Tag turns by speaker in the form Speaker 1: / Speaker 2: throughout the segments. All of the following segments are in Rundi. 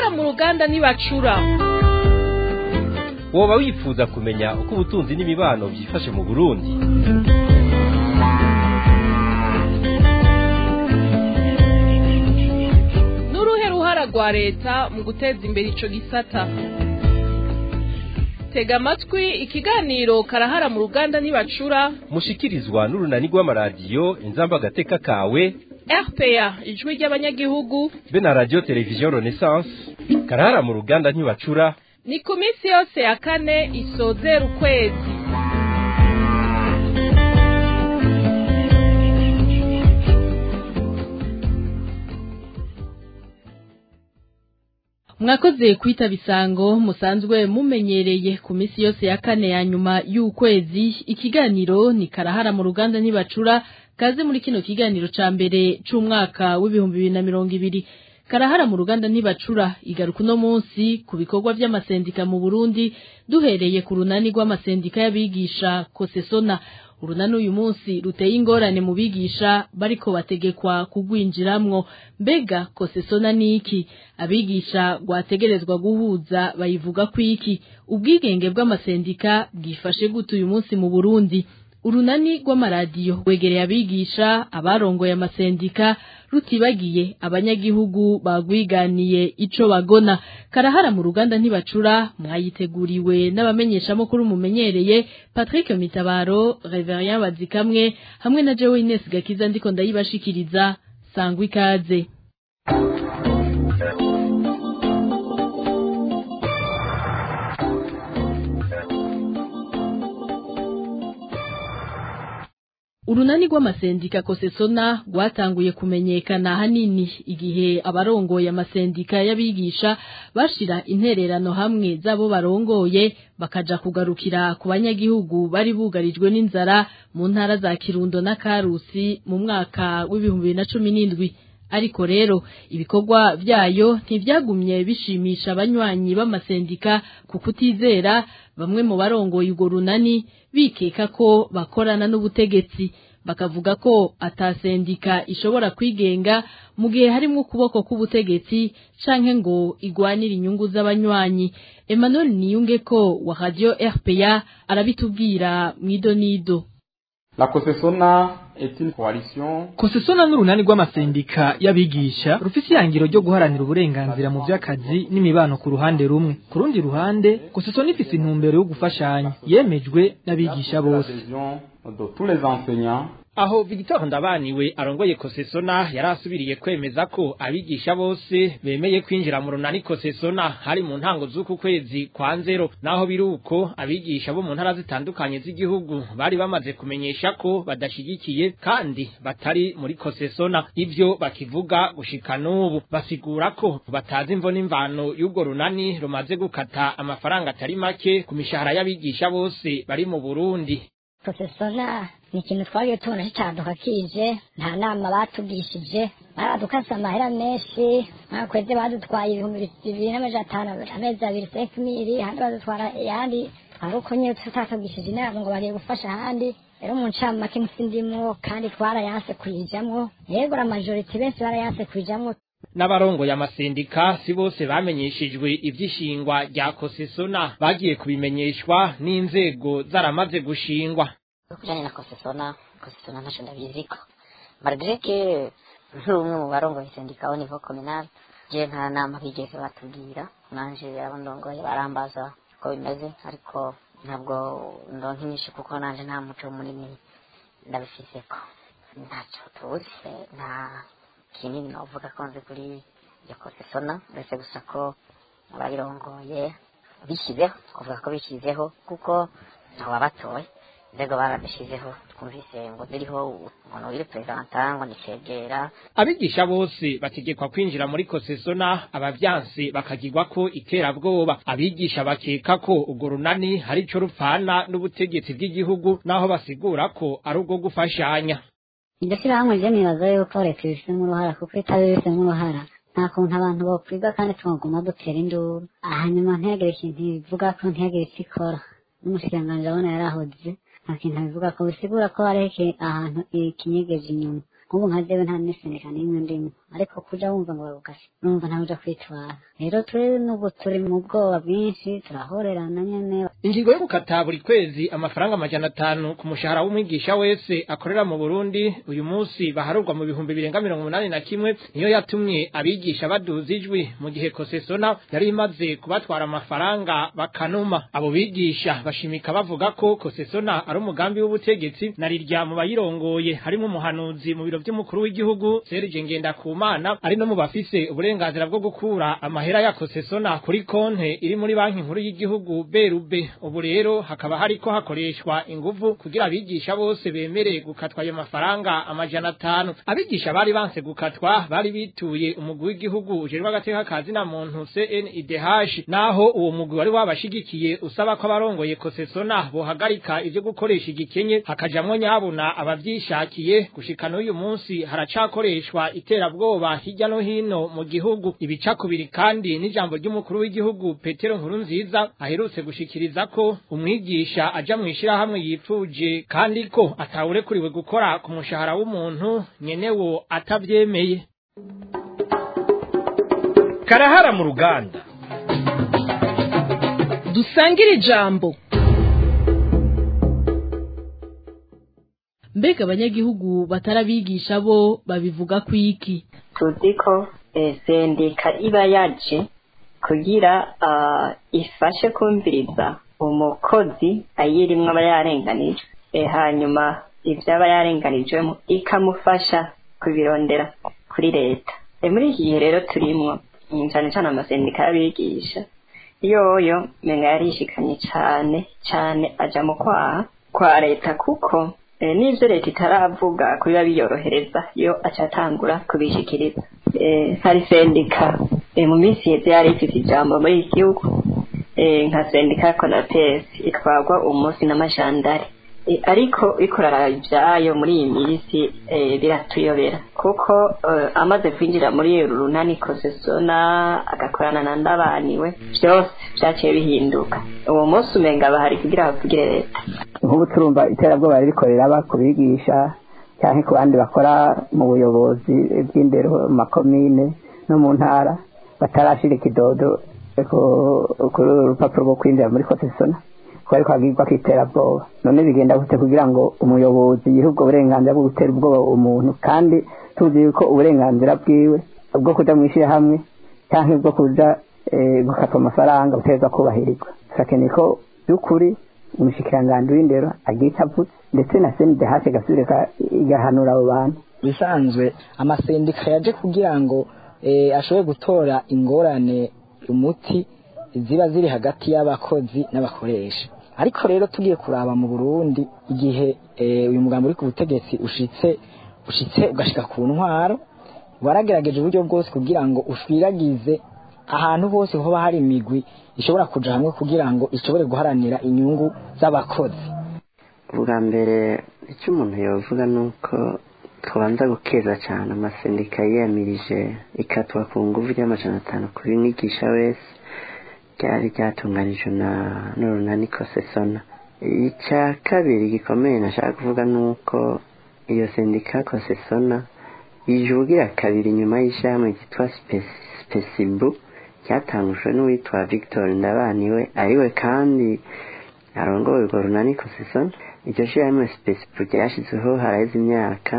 Speaker 1: mu ruganda ntibacura
Speaker 2: woba wifuza kumenya uko ubutunzi n'imibano byifashe mu burundi
Speaker 1: n'uruhe ruhara rwa leta mu guteza imbere ico gisata tega amatwi ikiganiro karahara mu ruganda ntibacura
Speaker 2: mushikirizwa n'urunani rw'amaradiyo inzamba agateka kawe
Speaker 1: rpa ijwi ry'abanyagihugu
Speaker 2: be na radiyo televiziyo renaissance karahara mu ruganda ntibacura
Speaker 1: ni ku minsi yose ya kane isozera ukwezi mwakoze kwitaba isango musanzwe mumenyereye ku minsi yose ya kane ya nyuma y'ukwezi ikiganiro ni karahara mu ruganda ntibacura kaze muri kino kiganiro ca mbere c'umwaka w'ibihumbi bibiri na mirongo ibiri karahara mu ruganda ntibacura igaruka uno munsi ku bikorwa vy'amasendika mu Burundi duhereye ku runani rw'amasendika y'abigisha kosesona urunani uyu munsi ruteye ingorane mu bigisha bariko bategekwa kugwinjiramwo mbega kosesona niki abigisha rwategerezwa guhuza bayivuga kwiki ubwigenge bw'amasendika bwifashe gute uyu munsi mu Burundi urunani rw'amaradiyo wegereye abigisha abarongoye amasendika rutibagiye abanyagihugu bagwiganiye ico bagona karahara mu ruganda ntibacura mwayiteguriwe n'abamenyeshamakuru mumenyereye Patrick Mitabaro Reverien Bazikamwe hamwe na Jewe Ines Gakiza ndiko ndayibashikiriza sangwa ikaze urunani rw'amasendika kosesona rwatanguye kumenyekana hanini igihe abarongoye amasendika y'abigisha bashira intererano hamwe z'abo barongoye bakaja kugarukira ku banyagihugu bari bugarijwe n'inzara mu ntara za kirundo na karusi mu mwaka w'ibihumbi bibiri na cumi n'indwi ariko rero ibikorwa vyayo ntivyagumye bishimisha abanywanyi b'amasendika ku kutizera bamwe mu barongoye urwo runani bikeka ko bakorana n'ubutegetsi bakavuga ko atasendika ishobora kwigenga mu gihe harimo ukuboko k'ubutegetsi canke ngo igwanire inyungu z'abanywanyi Emmanuel Niyunge ko wa Radio RPA arabitubwira mwidonido
Speaker 3: La Kosesona est une coalition
Speaker 4: Kosesona n'urunani rw'amasendika y'abigisha rufise ihangiro ryo guharanira uburenganzira mu vy'akazi n'imibano ku ruhande rumwe ku rundi ruhande Kosesona ifise intumbero yo gufashanya yemejwe n'abigisha bose
Speaker 3: l'adhésion de tous les enseignants
Speaker 5: aho Victor Ndabaniwe arongoye Kosesona yarasubiriye kwemeza ko abigisha bose bemeye kwinjira mu runani Kosesona hari mu ntango z'uku kwezi kwa nzero naho biruko abigisha bo mu ntara zitandukanye z'igihugu bari bamaze kumenyesha ko badashigikiye kandi batari muri Kosesona ivyo bakivuga gushika n'ubu basigura ko batazi imvo n'imvano y'ubwo runani rumaze gukata amafaranga atari make ku mishahara y'abigisha bose bari mu Burundi
Speaker 6: Kosesona ni ikintu twagiye tubona kicaduka kije nta nama batugishije baradukase amahera menshi mwakweze badutwaye ibihumbi bibiri n'amajana atanu amezi abiri senkimiri ahandi badutwara ayandi twari uko nyine tutatugishije inama ngo bagiye gufasha ahandi rero mu ncamake nsindimwo kandi twarayanse kuyijamwo yego la majorite benshi barayanse kuyijamwo
Speaker 5: n'abarongoye amasendika si bose bamenyeshejwe ivy'ishingwa rya kosesona bagiye kubimenyeshwa n'inzego zaramaze gushingwa
Speaker 7: kujanye na kosesona kosesona ntaco ndabiziko malgré que nk'umwe mu barongoye sendika au niveau communal je nta nama bigeze batubwira nanje abo ndongoye barambaza ko bimeze ariko ntabwo ndonka inyinshi kuko nanje nta muco munini ndabifiseko ntaco tuzi nta kinini novuga ko nzi kuri iyo kosesona uretse gusa ko abayirongoye bishyizeho kuvuga ko bishyizeho kuko ntawabatoye inzego barabishyizeho twumvise ngo ziriho umuntu wiri perezida ngo ni cegera
Speaker 5: abigisha bose bategekwa kwinjira muri kosesona abavyanse bakagirwa ko iterabwoba abigisha bakeka ko urwo runani hari ico rupfana n'ubutegetsi bw'igihugu naho basigura ko ari ubwo gufashanya
Speaker 8: iryo shyirahamwe ryo nibaza yuko leta ibifitemo uruhara kuko itabifitemo uruhara nta kuntu abantu bokwiga kandi twaguma dutera induru hanyuma ntihagire ikintu bivuga ko ntihagire icyo ikora n'umushikiranganji abona yarahoze nta kintu bivuga ko bisigura ko hariho iki- ahantu ikinyegeje inyuma nk'ubu nka jewe nta n'isendeka n'imwe ndimo ariko kuja wumva ngo barugashe urumva ntawe uja kwitwara rero turi n'ubu turi mu bwoba bwinshi turahorerana nyene
Speaker 5: ingingo yo gukata buri kwezi amafaranga amajana atanu ku mushahara w'umwigisha wese akorera mu Burundi uyu munsi baharurwa mu bihumbi birenga mirongo umunani na kimwe niyo yatumye abigisha baduza ijwi mu gihe kosesona yari imaze kubatwara amafaranga bakanuma abo bigisha bashimika bavuga ko kosesona ari umugambi w'ubutegetsi na rirya mu bayirongoye harimo umuhanuzi mu biro by'umukuru w'igihugu Serge Ngendakumana ari no mu bafise uburenganzira bwo gukura amahera ya kosesona kuri konte iri muri banki nkuru y'igihugu berube ubu rero hakaba hariko hakoreshwa inguvu kugira abigisha bose bemere gukatwa ayo mafaranga amajana atanu abigisha bari banse gukatwa bari bituye umugwi w'igihugu ujejwe agateka kazi na muntu CNIDH naho uwo mugwi wari wabashigikiye usaba ko abarongoye kosesona bohagarika ivyo gukoresha igikenye hakajamwo nyabuna abavyishakiye gushika n'uyu munsi haracakoreshwa iterabwoba hirya no hino mu gihugu ibicakubiri kandi n'ijambo ry'umukuru w'igihugu Petero Nkurunziza aherutse gushikiriza ko umwigisha aja mu ishirahamwe yipfuje kandi ko atawurekuriwe gukora ku mushahara w'umuntu nyenewo atavyemeye
Speaker 2: karahara mu ruganda
Speaker 1: dusangire ijambo mbega abanyagihugu batarabigisha bo babivuga ku iki
Speaker 9: tuzi ko eh, sendika iba yaje kugira ah, ifashe kumviriza umukozi ayirimwo aba yarenganijwe Eh, hanyuma ivyo aba yarenganijwemo ikamufasha kubirondera kuri leta Eh, muri iki gihe rero turimwo mm, cane cane amasendika y'abigisha yoyo menga yarishikanye cane cane aja mu kwaha kwa leta kuko eh, n'ivyo leta itaravuga kubiba biyorohereza yo acatangura kubishikiriza eh, hari sendika eh, mu minsi yeze yari ifise ijambo muri iki gihugu eh, nka sendika ya konatesi itwarwa umunsi n'amajandari Eh, ariko ikorara ibyayo muri iyi minsi eh, biratuyobera kuko eh, amaze kwinjira muri uru runani kosesona agakorana na ndabaniwe byose byaciye bihinduka uwo munsi umenga bahari kugira bavugire leta
Speaker 10: nk'ubu turumva iterabwoba rikorera aba ku bigisha cyangwa ku bandi bakora mu buyobozi bw'indero mu makomine no mu ntara batarashira ikidodo ku- kuri uru rupapuro rwo kwinjira muri kosesona kwari kwagirwa k'iterabwoba none bigenda gute kugira ngo umuyobozi yihe ubwo burenganzira bwo gutera ubwoba umuntu kandi tuzi yuko uburenganzira bwiwe bwo kuja mu ishyirahamwe cyangwa bwo kuja eh, gukatwa amafaranga buterwa kubahirizwa turakeneye ko by'ukuri umushikiranganji w'indero agira icyo avuze ndetse na senidehashe gasubire igahanura abo bantu
Speaker 11: bisanzwe amasendika yaje kugira ngo eh, ashobore gutora ingorane umuti ziba ziri hagati y'abakozi n'abakoresha ariko rero tugiye kuraba mu Burundi igihe eh, uyu mugambo uri ku butegetsi ushitse ushitse ugashika ku ntwaro waragerageje uburyo bwose kugira ngo ushwiragize ahantu hose hoba hari imigwi ishobora kuja hamwe kugira ngo ishobore guharanira inyungu z'abakozi
Speaker 12: ubwa mbere icyo umuntu yavuga ni uko tubanza gukeza cyane amasendika yiyamirije ikatwa ku nguvu ry'amajana atanu kuri mwigisha wese ryari ryatunganijwe na n'urunani kosesona icya kabiri gikomeye nashaka kuvuga ni uko iyo sendika kosesona yijugira kabiri nyuma y'ishyirahamwe ryitwa spesibu ryatangujwe n'uwitwa victor ndabaniwe ariwe kandi arongoye urwo runani kosesona iryo shyirahamwe spesibu ryashyizweho haraheze imyaka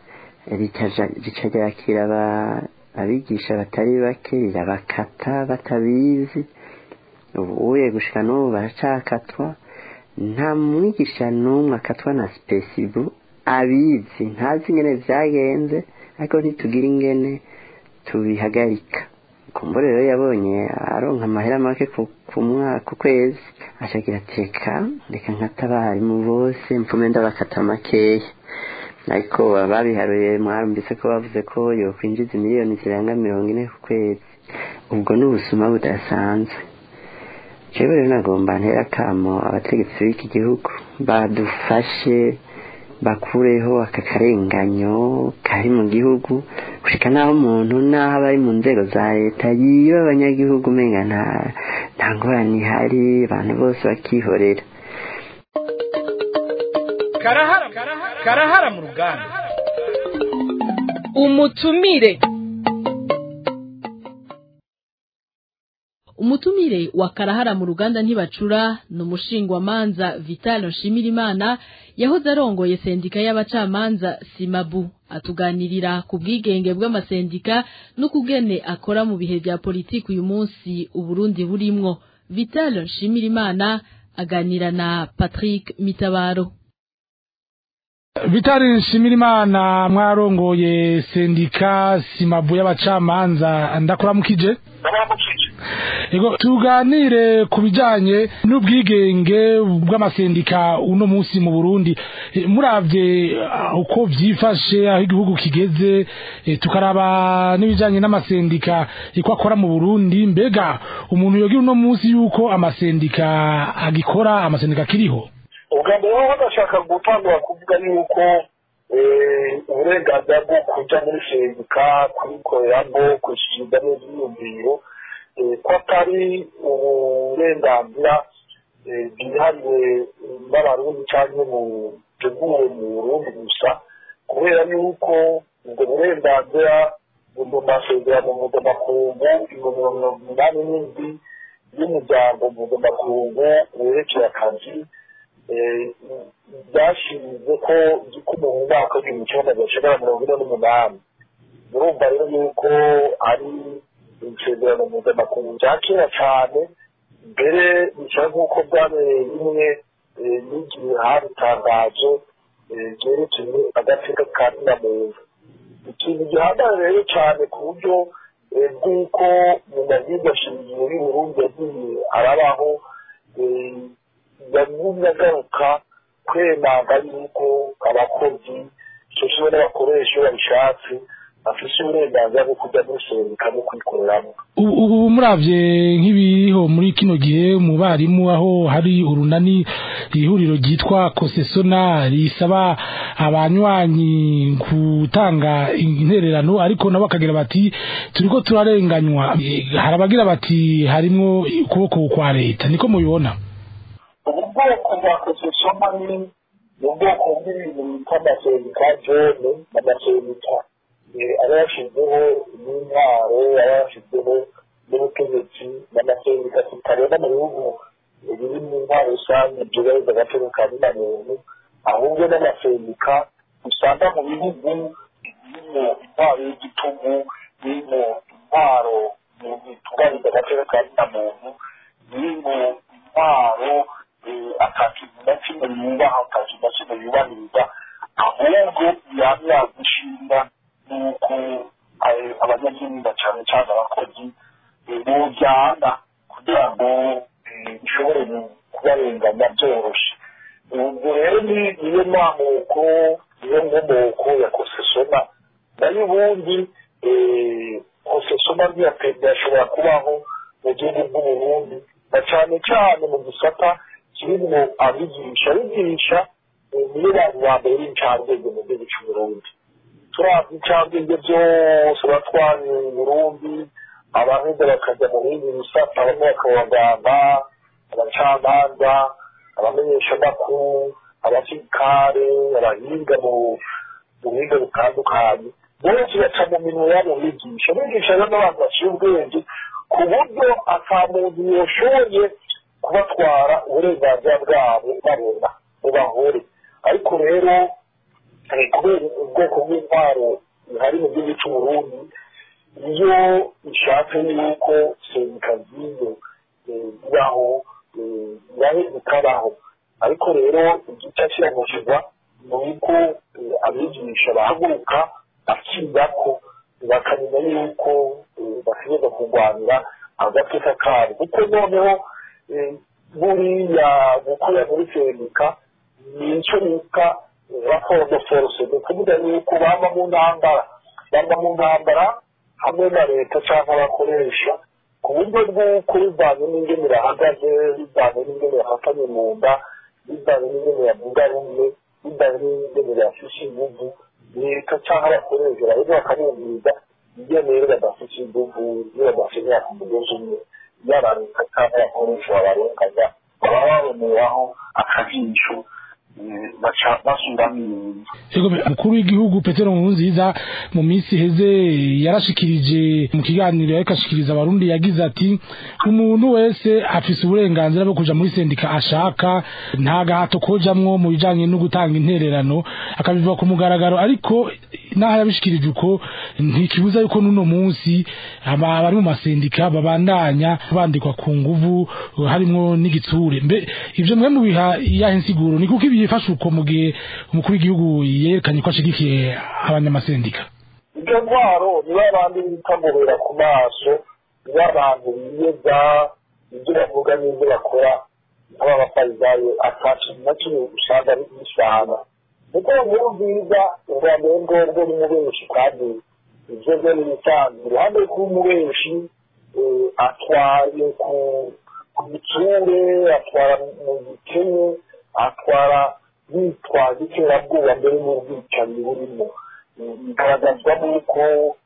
Speaker 12: rica ryakira abigisha batari bake rirabakata batabizi ubuye gushika n'ubu baracakatwa nta mwigisha n'umwe akatwa na spesibu abizi ntazi ingene vyagenze ariko ntitugira ingene tubihagarika kumbure rero yabonye aronka amahera make ku mwaka ku kwezi acagira teka reka nkata abarimu bose mfume ndabakata makeya ariko babiharuye mwarumvise ko bavuze ko yokwinjiza miliyoni zirenga mirongo ine ku kwezi ubwo ni ubusuma budasanzwe jewe rero nagomba ntera akamo abategetsi b'iki gihugu badufashe bakureho aka karenganyo kari mu gihugu gushika naho umuntu naho aba ari mu nzego za leta yiba abanyagihugu umenga nta nta ngorane ihari abantu bose bakihorera
Speaker 2: karahara karahara mu ruganda
Speaker 1: umutumire umutumire wa karahara mu ruganda ntibacura ni umushingwamanza Vital Nshimirimana yahoze arongoye sendika y'abacamanza Simabu atuganirira ku bwigenge bw'amasendika no kugene akora mu bihe bya politiki uyu munsi Uburundi burimwo Vital Nshimirimana aganira na Patrick Mitabaro
Speaker 13: Vitali Nshimirimana mwarongoye sendika Simabu y'abacamanza ndakuramukije Ego tuganire ku bijanye n'ubwigenge bw'amasendika uno munsi mu Burundi E, muravye ah, uko vyifashe aho igihugu kigeze e, tukaraba n'ibijanye n'amasendika iko akora mu Burundi mbega umuntu yogira uno munsi yuko amasendika agikora amasendika akiriho
Speaker 14: ubwa mbere ho badashaka gutangura kuvuga yuko eh, uburenganzira bwo kuja muri sendika kubikoreramo kwishyuza neza imyumviro eh, ko atari uburenganzira eh, bwihariwe n'abarundi canke buteguwe mu burundi gusa kubera yuko ubwo burenganzira buri mu masezerano mpuzamakungu ibihumbi mirongo inani n'indwi y'umuryango mpuzamakungu werekeye akazi byashinze ko igikumu mu mwaka w'igihumbi kimwe magana cyenda na mirongo ine n'umunani murumva rero yuko ari isezerano mpuzamakungu bya kera cyane mbere bicara nk'uko byabereye rimwe n'igihe habitangaje byerekeye agateka ka muntu ikintu gihambaye rero cyane ku buryo bw'uko mu mabwiriza shingiro y'uburundi yagiye arabaho yagumye agaruka kwemanga yuko abakozi cyo n'abakoresha iyo babishatse bafise uburenganzira bwo kujya muri sendika no kwikoreramo
Speaker 13: ubu muravye nk'ibiriho muri kino gihe mu barimu aho hari urunani ihuriro ryitwa kosesona risaba abanywanyi gutanga intererano ariko nabo bakagira bati turiko turarenganywa Eh, hari abagira bati harimwo ukuboko kwa leta niko mubibona
Speaker 14: ubu bwoko bwa kosesoma ni ni ubwoko bw'ibintu bita amasendika jone n'amasendika aba yashyizeho n'intwaro aba yashyizeho n'ubutegetsi n'amasendika tutareba mu bihugu biri mu ntwaro rusange byubahiriza agaciro ka bina muntu ahubwo n'amasendika usanga mu bihugu birimo intwaro y'igitugu birimo intwaro bitubahiriza agaciro ka bina muntu birimo intwaro atakintu na kimwe yubaha atakintu na kimwe yubahiriza ahubwo yaba yazishinga nuko abanyagihugu cyane cyane abakozi bujyana kugira ngo bishobore kubarenganya byoroshye ubwo rero ni niyo mamuko niyo nkomoko ya kosesona nayo ubundi kosesona ntiyashobora kubaho mu gihugu bw'uburundi na cyane cyane mu gisata kirimo abigisha abigisha niyo bantu ba mbere b'incambwenge mu gihugu cy'uburundi turabya incambwenge byose batwara burundi abaheza bakajya mu bindi bisata bamwe bakaba abaganga abacamanza abamenyeshamakuru abasirikare abahinga mu buhinga butandukanye bose baca mu minwe yabo bigisha bigisha rero n'abantu baciye ubwenge ku buryo ata muntu yashoboye kubatwara uburenganzira bwabo babona ngo bahore ariko rero kubera ubwoko bw'intwaro bihari mu gihugu cy'uburundi iyo bishatse yuko sendika z'iyo zibaho nayo zikabaho ariko rero igice kiramukirwa ni uko abigisha bahaguruka bakiga ko bakamenya yuko bategereza kurwanira agateka kabo kuko noneho buriya gukorera muri sendika ni icyo bita raporo de force ni ukuvuga yuko baba mu ntambara baba mu ntambara hamwe na leta cyangwa abakoresha ku buryo bw'uko bivanye n'ingene bahagaze bivanye n'ingene bafatanye mu nda bivanye n'ingene yavuga rumwe bivanye n'ingene bafishe inguvu leta cyangwa abakoresha barimo bakamwumviriza ingene rero badafishe inguvu iyo badashobora ku mugozi umwe yaba leta cyangwa abakoresha babarenganya baba baboneraho akajisho baca basubiramo ibintu
Speaker 13: Ego mukuru w'igihugu Petero Nkurunziza mu minsi heze yarashikirije mu kiganiro ariko ashikiriza abarundi yagize ati umuntu wese afise uburenganzira bwo kuja muri sendika ashaka nta gahato kojamwo mu bijanye no gutanga intererano akabivuga ku mugaragaro ariko naho yabishikirije uko ntikibuza yuko n'uno munsi aba- abari mu masendika babandanya bandikwa ku nguvu harimwo n'igitsure mbe ivyo mwe mubiha iyahe nsiguro ni kuko ibifasha uko mu gihe umukuru w'igihugu yerekanye ko ashigikiye abanyamasendika
Speaker 14: ibyo ntwaro niba abandi bitamubera ku maso niba abantu biyeza ibyo bavuga n'ibyo bakora nk'abafarizayo atacu na kimwe usanga ari bisana kuko nkuru nziza ubwa mbere ngobwo ni mubenshi kandi ibyo byo ni ibisanzwe iruhande rw'umubenshi eh, atwaye ku ku gitsure atwara mu gikene atwara yitwaza iterabwoba mbere n'ubwicanyi burimo bigaragazwa n'uko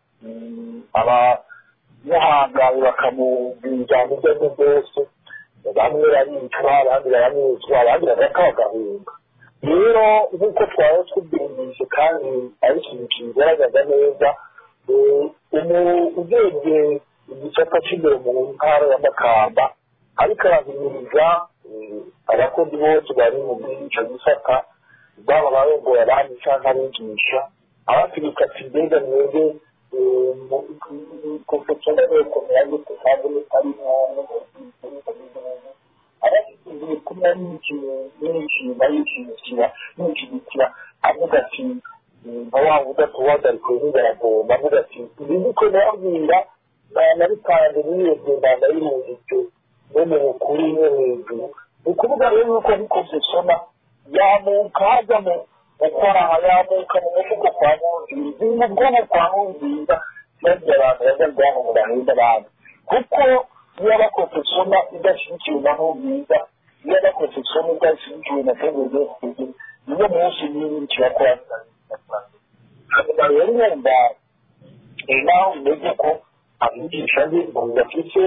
Speaker 14: abamuhangaye bakamubwira ibyo ari byo byose bamwe baricwa abandi baramwicwa abandi bagapfa bagahunga rero nk'uko twaba tubyumvise kandi ari ikintu kibigaragaza neza urebye igisata cy'imbere mu ntara ya makamba ariko arahimiriza abakozi bose bari mu bw'icyo gisata baba abarongoye abandi cyangwa abigisha abategeka ati mbega mwebwe konfesiyo y'ukomeye gute kandi mutari abashyigikiye kumwe n'ikintu n'ikintu yishyigikira yishyigikira avuga ati nka wa wundi atuhagarikwe n'ingaragomba avuga ati ibi niko nababwira nabitanze niyebye ndanda y'umuziki no mu bukuru no hejuru ni ukuvuga rero yuko nk'ikosesona yamuka hajya mu gukoraha yamuka mu mufuko kwa nkunziza ni mu bwonko kwa nkunziza maze abantu bajya bwonko mu bahinda abandi kuko iyo abakosesona idashyigikiwe na nkunziza iyo abakosesona idashyigikiwe na sengeze niyo munsi n'ibindi kirakora hanyuma rero wumva naho umeze ko abigisha be ngo bafite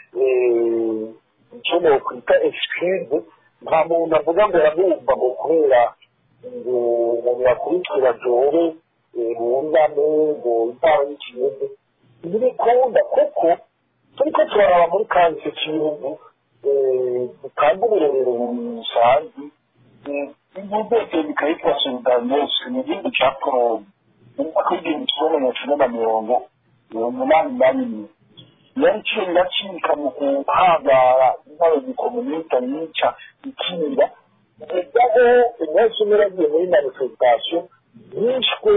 Speaker 14: icyo nokwita excuse nta muntu avuga ngo aramwumva ngo kubera ngo umuntu yakurikira jore bungane ngo intara y'ikiyede ntibikunda kuko turiko turaraba muri kahise k'igihugu dutanga uburorero busanzwe ibyo byose bikayitwa solidarnosc ni igihugu cya pologne mu mwaka w'igihumbi kimwe magana cyenda na mirongo umunani na rimwe yari icenda cika mu guhangara intare zikomunita yica ikinga mugaho umunsi umwe yagiye muri manifestation yishwe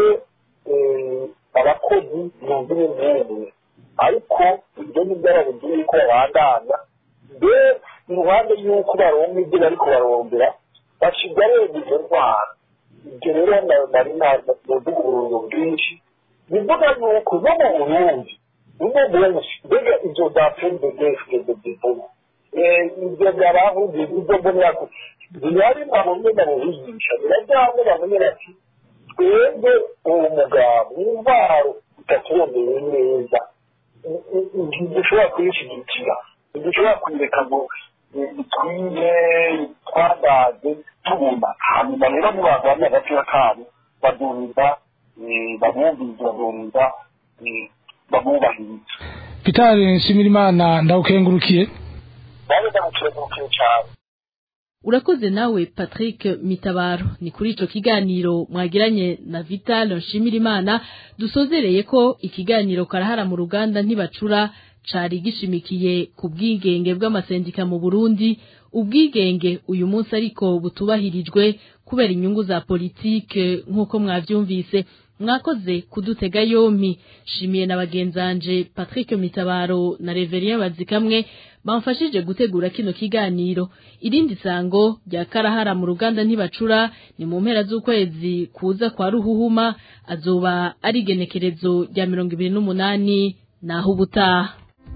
Speaker 14: abakozi mirongo ine n'umwe ariko ibyo ni byarabuze yuko babandanya mbe iruhande y'uko baronga ibyo bariko barongera basiga reba izo ndwara ibyo rero nari navuga uburundu bwinshi bivuga yuko no mu burundi uno munsi mbega ibyo za pndds de bivuga ibyo byarahuze ibyo mbonera bihari babonye babuhigisha birajyanye bamenye bati twebwe uwo mugabo w'intwaro utatuboneye neza ntidushobora kuyishyigikira ntidushobora kuyireka ngo bitwiye twadaze tubona hanyuma rero nibagwanya agapira kabo baduriza babumviriza baduriza babubahiriza
Speaker 13: Peter Nshimirimana ndawukengurukiye
Speaker 14: nawe ndamukengurukiye cyane
Speaker 1: urakoze nawe patrick mitabaro ni kuri ico kiganiro mwagiranye na vital nshimirimana dusozereye ko ikiganiro karahara mu ruganda ntibacura cari gishimikiye ku bwigenge bw'amasendika mu burundi ubwigenge uyu munsi ariko butubahirijwe kubera inyungu za politike nk'uko mwavyumvise mwakoze kudutega yompi shimiye na bagenzanje Patrick Mitabaro na Reverien Bazikamwe bamfashije gutegura kino kiganiro irindi sango rya karahara mu ruganda ntibacura ni mu mpera z'ukwezi kuza kwa ruhuhuma azoba ari igenekerezo rya mirongo ibiri n'umunani naho ubutaha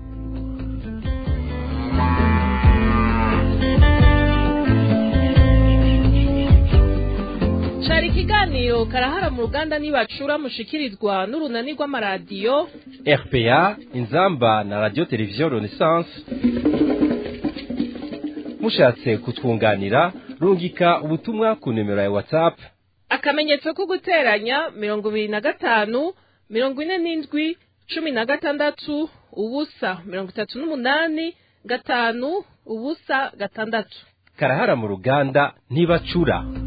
Speaker 15: cari ikiganiro karahara mu ruganda nibacura mushikirizwa n'urunani rw'amaradiyo
Speaker 2: RPA inzamba na radio televiziyo Renaissance mushatse kutwunganira rungika ubutumwa ku nimero ya whatsapp
Speaker 15: akamenyetso ko guteranya mirongo ibiri na gatanu mirongo ine n'indwi cumi na gatandatu ubusa mirongo itatu n'umunani gatanu ubusa gatandatu
Speaker 2: karahara mu ruganda ntibacura